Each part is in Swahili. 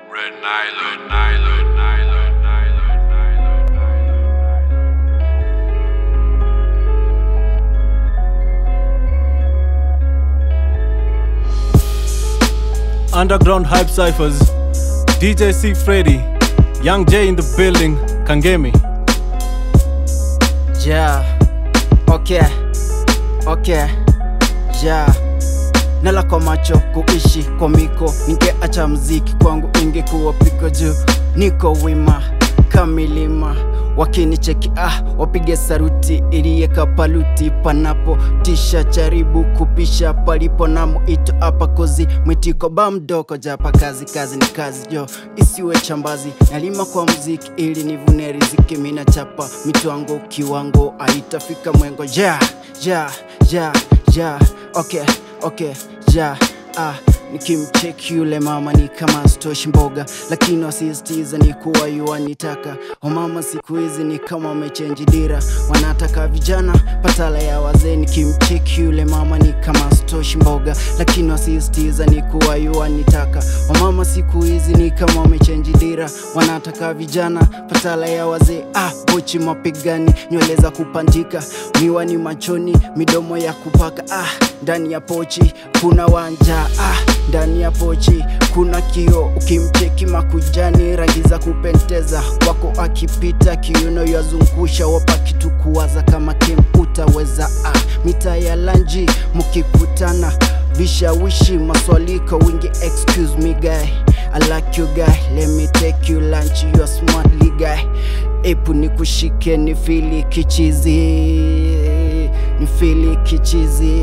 Red Nylon, Nylon, Nylon, Nylon, Nylon, Nylon. Underground Hype Cyphers, DJ C Freddy, Young J in the building, Kangemi. Yeah. Okay. Okay. Yeah. Nala kwa macho kuishi kwa miko, ningeacha mziki kwangu ingekuwa piko juu, niko wima kamilima wakinicheki ah, wapige saruti iliyeka paluti panapo tisha charibu kupisha palipo na mwito hapa kozi mwitiko ba mdoko japa kazi kazi ni kazi jo isiwe chambazi nalima kwa mziki ili nivune riziki mina chapa mitwango kiwango aitafika mwengo ja ja ja ja okay okay ja ah nikimcheki yule mama ni kama stoshi mboga lakini wasisitiza ni kuwa yuwanitaka wamama siku hizi ni kama wamechenji dira wanataka vijana patala ya wazee nikimcheki yule mama ni kama stoshi mboga lakini wasisitiza ni kuwa yuwanitaka wamama siku hizi ni kama wamechenji dira wanataka vijana patala ya wazee ah bochi mapigani nywele za kupandika miwani machoni midomo ya kupaka ah ndani ya pochi kuna wanja ah ndani ya pochi kuna kio ukimcheki makujani rangi za kupendeza wako akipita kiuno yazungusha wapa kitu kuwaza kama kim utaweza ah mita ya lanji mkikutana vishawishi maswaliko wingi excuse me guy I like you guy let me take you lunch you are smartly guy epu nikushike ni fili kichizi ni fili kichizi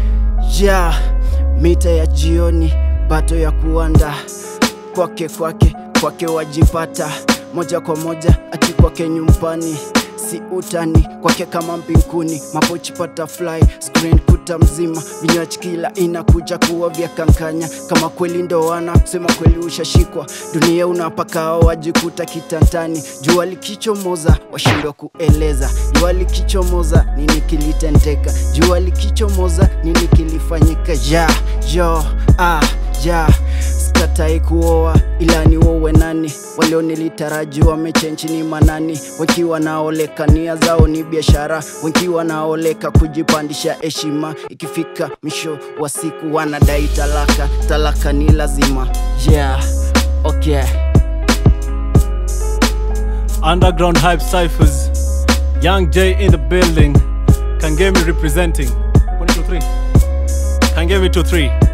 ja mita ya jioni bato ya kuanda kwake kwake kwake wajipata moja kwa moja ati kwake nyumbani si utani kwake kama mbinguni mapochi butterfly screen kuta mzima vinywaji kila inakuja kuwa vya kankanya kama kweli ndoana kusema kweli ushashikwa dunia unapakao wajikuta kitantani jua likichomoza washindwa kueleza jua likichomoza nini kilitendeka jua likichomoza nini kilifanyika ja jo ah ja sikatai kuoa ila ni wowe nani walionilitaraji wamechenchi ni manani wakiwa naoleka nia zao ni biashara wakiwa naoleka kujipandisha heshima ikifika mwisho wa siku wanadai talaka talaka ni lazima yeah okay Underground Hype Cyphers, Young J in the building, Kangemi representing. 1, 2, 3. Kangemi 2, 3.